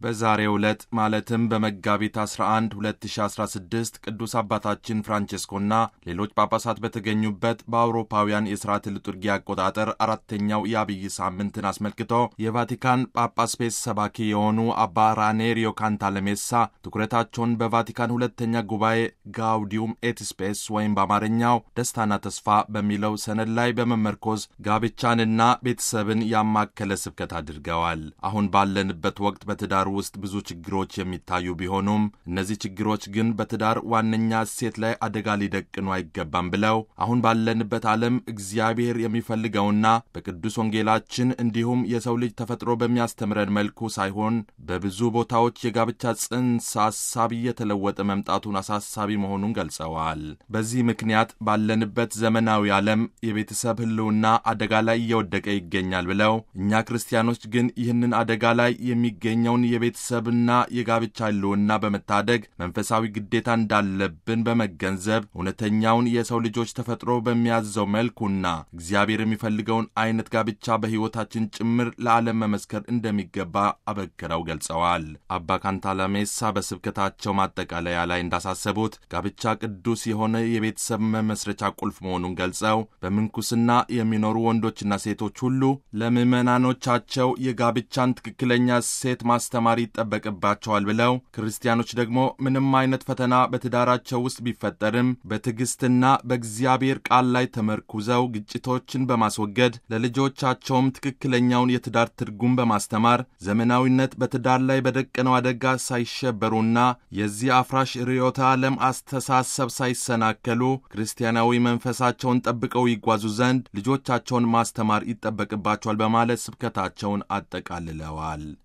በዛሬው ዕለት ማለትም በመጋቢት 11 2016 ቅዱስ አባታችን ፍራንቼስኮና ሌሎች ጳጳሳት በተገኙበት በአውሮፓውያን የሥርዓተ ልጡርጊ አቆጣጠር አራተኛው የአብይ ሳምንትን አስመልክቶ የቫቲካን ጳጳስ ፔስ ሰባኪ የሆኑ አባ ራኔሪዮ ካንታለሜሳ ትኩረታቸውን በቫቲካን ሁለተኛ ጉባኤ ጋውዲዩም ኤት ስፔስ ወይም በአማርኛው ደስታና ተስፋ በሚለው ሰነድ ላይ በመመርኮዝ ጋብቻንና ቤተሰብን ያማከለ ስብከት አድርገዋል። አሁን ባለንበት ወቅት በትዳር ውስጥ ብዙ ችግሮች የሚታዩ ቢሆኑም እነዚህ ችግሮች ግን በትዳር ዋነኛ እሴት ላይ አደጋ ሊደቅኑ አይገባም ብለው አሁን ባለንበት ዓለም እግዚአብሔር የሚፈልገውና በቅዱስ ወንጌላችን እንዲሁም የሰው ልጅ ተፈጥሮ በሚያስተምረን መልኩ ሳይሆን በብዙ ቦታዎች የጋብቻ ጽንሰ ሐሳብ እየተለወጠ መምጣቱን አሳሳቢ መሆኑን ገልጸዋል። በዚህ ምክንያት ባለንበት ዘመናዊ ዓለም የቤተሰብ ሕልውና አደጋ ላይ እየወደቀ ይገኛል ብለው እኛ ክርስቲያኖች ግን ይህንን አደጋ ላይ የሚገኘውን የቤተሰብና የጋብቻ ሕልውና በመታደግ መንፈሳዊ ግዴታ እንዳለብን በመገንዘብ እውነተኛውን የሰው ልጆች ተፈጥሮ በሚያዘው መልኩና እግዚአብሔር የሚፈልገውን አይነት ጋብቻ በሕይወታችን ጭምር ለዓለም መመስከር እንደሚገባ አበክረው ገልጸዋል። አባ ካንታላሜሳ በስብከታቸው ማጠቃለያ ላይ እንዳሳሰቡት ጋብቻ ቅዱስ የሆነ የቤተሰብ መመስረቻ ቁልፍ መሆኑን ገልጸው በምንኩስና የሚኖሩ ወንዶችና ሴቶች ሁሉ ለምዕመናኖቻቸው የጋብቻን ትክክለኛ ሴት ማስተማር ይጠበቅባቸዋል ብለው ክርስቲያኖች ደግሞ ምንም አይነት ፈተና በትዳራቸው ውስጥ ቢፈጠርም በትዕግስትና በእግዚአብሔር ቃል ላይ ተመርኩዘው ግጭቶችን በማስወገድ ለልጆቻቸውም ትክክለኛውን የትዳር ትርጉም በማስተማር ዘመናዊነት በትዳር ላይ በደቀነው አደጋ ሳይሸበሩና የዚህ አፍራሽ ርዕዮተ ዓለም አስተሳሰብ ሳይሰናከሉ ክርስቲያናዊ መንፈሳቸውን ጠብቀው ይጓዙ ዘንድ ልጆቻቸውን ማስተማር ይጠበቅባቸዋል በማለት ስብከታቸውን አጠቃልለዋል።